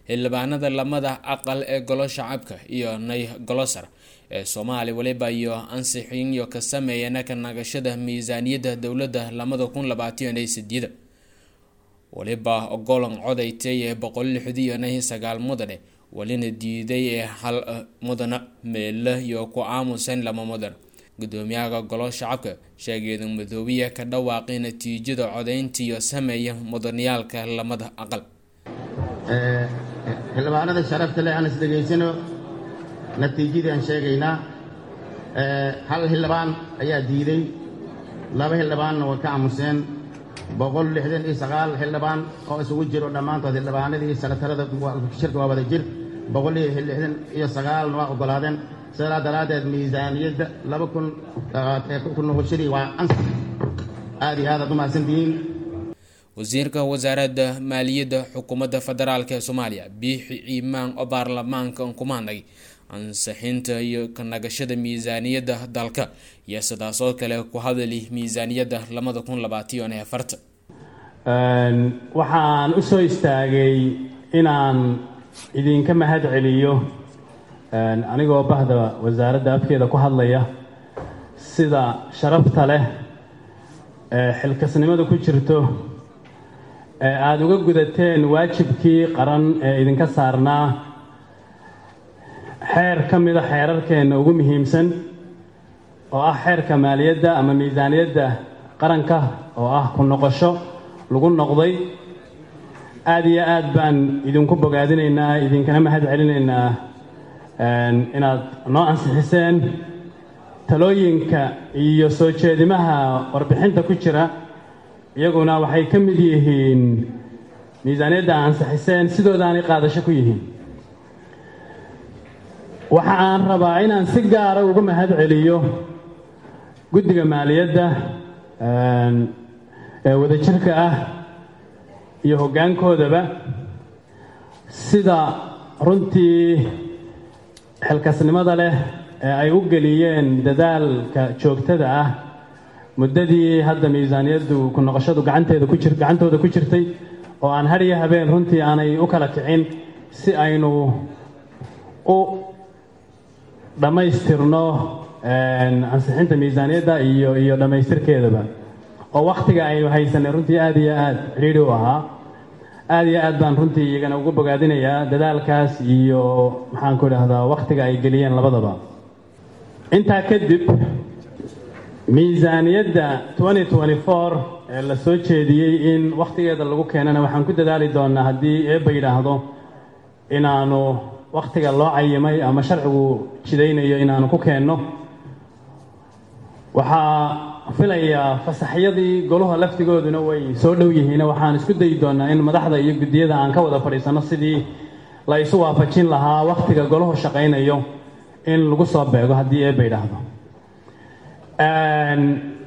xildhibaanada lamada aqal ee golo shacabka iyo nay golosar ee soomaaliya waliba iyo ansixinyo ka sameeyana ka nagashada miisaaniyadda dowladda lamada kun labaatan iyo sideeda waliba ogolan codaytay ee boqol lixdiyo nay sagaal mudane walina diiday ee hal mudana meela iyo ku aamusan lama mudan gudoomiyaha golo shacabka sheegeeda madoobiya ka dhawaaqay natiijada codayntiiyo sameeya mudaniyaalka lamada aqal xildhibaanada sharafta leh aan is dhegaysano natiijadii aan sheegaynaa hal xildhibaan ayaa diiday laba xildhibaanna way ka aamuseen boqol lixdan iyo sagaal xildhibaan oo isugu jiro dhammaantood xildhibaanadii sanatarada shirka waa wada jir boqol iyo lixdan iyo sagaalna waa oggolaadeen sidaa daraaddeed miisaaniyadda laba kun ku noqoshadii waa ansax aad iyo aad aad u mahadsantihiin wasiirka wasaaradda maaliyadda xukuumadda federaalk ee soomaaliya biixi ciimaan oo baarlamaanka kumaanay ansixinta iyo ka nagashada miisaaniyadda dalka iyo sidaas oo kale ku hadali miisaaniyadda labada kun labaatan iyo afarta waxaan u soo istaagay inaan idinka mahad celiyo anigoo bahda wasaaradda afkeeda ku hadlaya sida sharafta leh ee xilkasnimada ku jirto ee aada uga gudateen waajibkii qaran ee idinka saarnaa xeer ka mida xeerarkeenna ugu muhiimsan oo ah xeerka maaliyadda ama miisaaniyadda qaranka oo ah ku noqosho lagu noqday aada iyo aad baan idinku bogaadinaynaa idinkana mahad celinaynaa inaad noo ansixiseen talooyinka iyo soo jeedimaha warbixinta ku jira iyaguna waxay ka mid yihiin miisaaniyadda ansixiseen sidoodaanay qaadasho ku yihiin waxa aan rabaa inaan si gaara uga mahad celiyo guddiga maaliyadda ee wadajirka ah iyo hoggaankoodaba sida runtii xilkasnimada leh ee ay u geliyeen dadaalka joogtada ah muddadii hadda miisaaniyaddu ku noqoshadu gacanteeda ku jir gacantooda ku jirtay oo aan har iyo habeen runtii aanay u kala kicin si aynu u dhammaystirno ansixinta miisaaniyadda iyo iyo dhammaystirkeedaba oo wakhtiga aynu haysanay runtii aad iyo aad cidhiidhi u ahaa aad iyo aad baan runtii iyagana ugu bogaadinayaa dadaalkaas iyo maxaanku idhaahdaa wakhtiga ay geliyeen labadaba intaa kadib miisaaniyadda ee la soo jeediyey in wakhtigeeda lagu keenana waxaan ku dadaali doonaa haddii eebba yidhaahdo inaanu wakhtiga loo cayimay ama sharcigu jidaynayo inaanu ku keenno waxaa filayaa fasaxyadii golaha laftigooduna way soo dhow yihiin waxaan isku dayi doonaa in madaxda iyo guddiyada aan ka wada fadhiisanno sidii la isu waafajin lahaa wakhtiga golahu shaqaynayo in lagu soo beego haddii eebba yidhaahdo